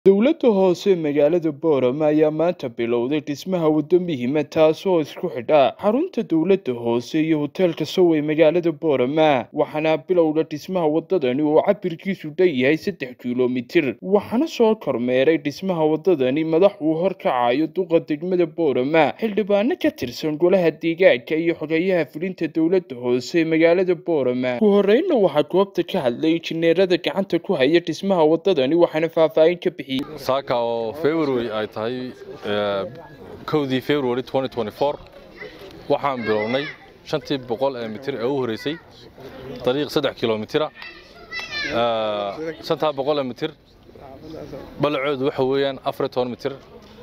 Dowladda hoose magaalada Boorama ayaa maanta bilowday dhismaha waddo muhiim ah taasoo isku xidha xarunta dowladda hoose iyo hoteelka Sow ee magaalada Boorama waxaana bilowga dhismaha waddadani oo cabirkiisu dhan yahay saddex kiiloomitir waxaana soo kormeeray dhismaha waddadani madax uu horkacayo duqa degmada Boorama xildhibaano ka tirsan golaha deegaanka iyo xogeyaha fulinta dowladda hoose ee magaalada Boorama ugu horreynna waxaa goobta ka hadlay injineerada gacanta ku haya dhismaha waddadani waxaana faahfaahin ka bixiyay saaka oo february ay tahay kowdii february waxaan bilownay shantii boqol ee mitir ee u horeysay dariiq saddex kilomitira shantaa boqol ee mitir balacoodu waxa weeyaan afar iyo toban mitir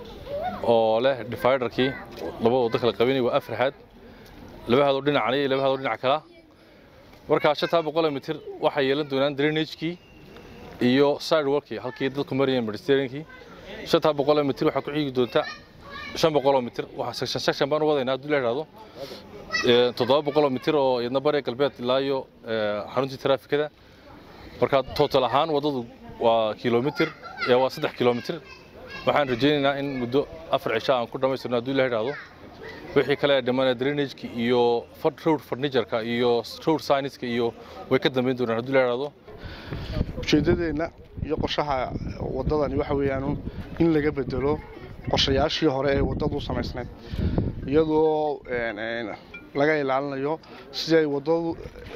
oo leh dividerkii laba waddo kala qabanay waa afar xaad laba haadoo dhinacani iyo laba haadoo dhinac kala markaa shantaa boqol ee mitir waxay yeelan doonaan drainagekii iyo sidewalkii halkii dadku marayeen mediterraneankii shantaa boqol oo mitir waxaa ku xigi doonta shan boqol oo mitir waxaa section section baan u wadaynaa haddii la idhaahdo toddoba boqol oo mitir oo iyadna bariga galbeed ilaa iyo xaruntii taraafikada marka total ahaan waddadu waa kilomitir waa saddex kilomitir waxaan rajaynaynaa in muddo afar cisho aan ku dhammaystirno haddii la idhaahdo wixii kale ee dhimanaya drainageka iyo road furnitureka iyo road signiska iyo way ka dambeyn doonaan haddii la idhaahdo ujeeddadeenna iyo qorshaha waddadani waxa weeyaan in laga bedelo qorshayaashii hore ee waddadu samaysnayd iyadoo laga ilaalinayo sidii ay waddadu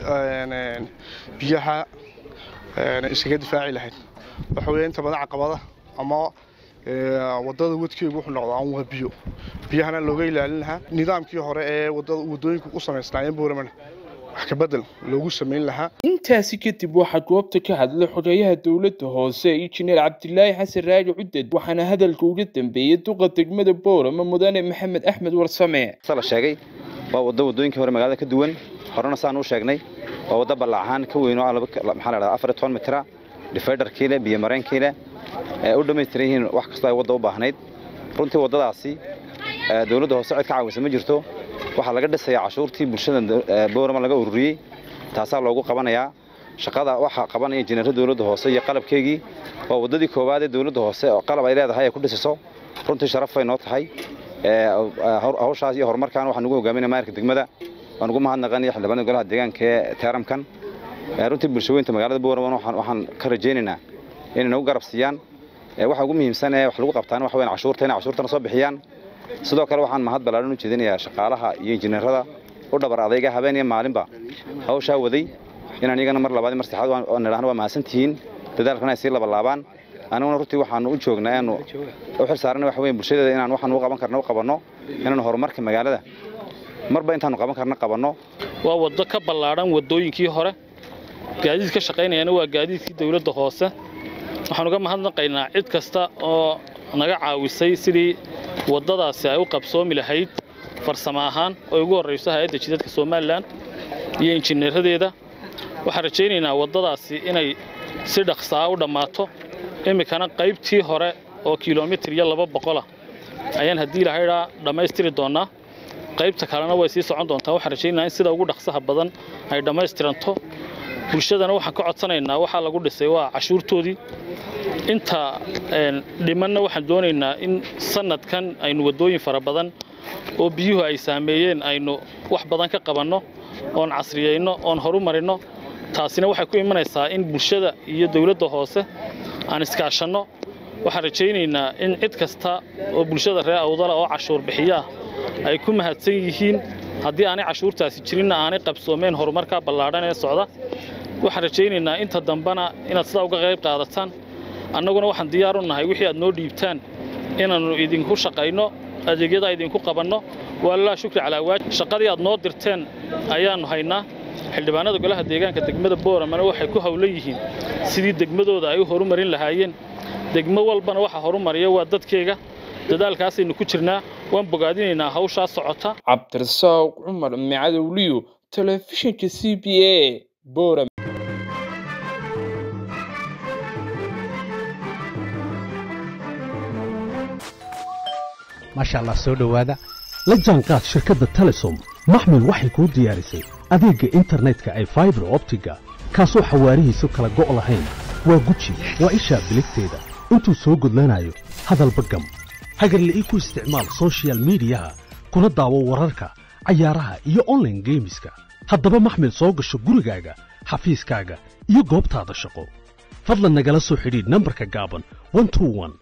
biyaha iskaga difaaci lahayd waxa weeya inta badan caqabada ama waddada wadkeegu wuxuu noqdaa an waa biyo biyahana looga ilaalin lahaa nidaamkii hore ee waddooyinku u samaysnaayeen booramana wax ka bedel loogu samayn lahaa intaasi kadib waxaa goobta ka hadlay xogeyaha dowladda hoose injineer cabdilaahi xasan raagi cuded waxaana hadalka uga dambeeyey duqa degmada boorama mudane maxamed axmed warsame la sheegay waa waddo waddooyinkii hore magaalada ka duwan horena saan u sheegnay waa waddo ballac ahaan ka weyn oo maxaa la dhahdaa afar iyo toban mitira dividerkii leh biyo mareenkii leh ee u dhammaystiran yihiin wax kastoo ay wadda u baahnayd runtii waddadaasi dowladda hoose cid ka caawisa ma jirto waxaa laga dhisayaa cashuurtii bulshada boorama laga ururiyey taasaa loogu qabanayaa shaqada waxaa qabanaya injineerada dowladda hoose iyo qalabkeygii waa waddadii koowaad ee dowladda hoose oo qalab ay leedahay ay ku dhisiso runtii sharaf bay noo tahay hawshaas iyo horumarkan waxaan ugu hogaaminaya maayarka degmada waan ugu mahadnaqanaya xildhibaanada golaha deegaanka ee teeramkan runtii bulshaweynta magaalada boorama waxaan ka rajaynaynaa inay nagu garab siiyaan waxa ugu muhiimsan ee wax lagu qabtaan waxa weyn cashuurta inay cashuurtana soo bixiyaan sidoo kale waxaan mahad ballaaran u jeedinayaa shaqaalaha iyo injineerada u dhabar adayga habeen iyo maalinba hawshaa waday inaan iyagana mar labaad mar saddexaad aan nidhaahno waa mahadsantihiin dadaalkana ay sii labalaabaan aniguna runtii waxaanu u joognaa inaanu u xil saarana waxa weyn bulshadeeda inaan waxaan u qaban karna u qabanno inaanu horumarka magaalada marba intaanu qaban karna qabanno waa waddo ka ballaadhan waddooyinkii hore gaadiid ka shaqaynayana waa gaadiidkii dowladda hoose waxaan uga mahadnaqaynaa cid kasta oo naga caawisay sidii waddadaasi ay u qabsoomi lahayd farsamo ahaan oo ugu horrayso hay-adda jidadka somalilan iyo injineeradeeda waxaan rajaynaynaa waddadaasi inay si dhaqsaa u dhammaato iminkana qaybtii hore oo kilomitir iyo laba boqolah ayaan haddii lahaydhaa dhammaystiri doonnaa qaybta kalena way sii socon doontaa waxaan rajaynaynaa in sida ugu dhaqsaha badan ay dhammaystiranto bulshadana waxaan ka codsanaynaa waxaa lagu dhisay waa cashuurtoodii inta dhimanna waxaan doonaynaa in sanadkan aynu waddooyin fara badan oo biyuhu ay saameeyeen aynu wax badan ka qabanno oon casriyeyno oon horu marinno taasina waxay ku imanaysaa in bulshada iyo dowladda hoose aan iskaashanno waxaan rajaynaynaa in cid kasta oo bulshada reer awdala oo cashuur bixiyo ah ay ku mahadsan yihiin haddii aanay cashuurtaasi jirinna aanay qabsoomeen horumarka ballaadhan ee socda waxaan rajaynaynaa inta dambena inaad sidaa uga qayb qaadataan annaguna waxaan diyaar u nahay wixii aad noo dhiibtaan inaannu idinku shaqayno adeegyada idinku qabanno waalilaa shukri calaa waajib shaqadii aad noo dirteen ayaannu haynaa xildhibaanada golaha deegaanka degmada booramana waxay ku howlan yihiin sidii degmadooda ay u horumarin lahaayeen degmo walbana waxa horumariya waa dadkeega dadaalkaasaynu ku jirnaa waan bogaadinaynaa hawshaa socota cabdirasaaq cumar micadowliyo telefishinka c b a boram maasha allah soo dhowaada la jaanqaad shirkadda telesom maxmil waxay kuu diyaarisay adeegga internetka ay faibar optiga kaasoo xawaarihiisu kala go' lahayn waa guji waa ishaa biligteeda intuu soo gudlanayo hadalba gam hagarle ii ku isticmaal soshiyal miidiyaha kuna daawo wararka cayaaraha iyo online geemiska haddaba maxmil soo gasho gurigaaga xafiiskaaga iyo goobtaada shaqo fadlan nagala soo xidhiidh nambarka gaaban 121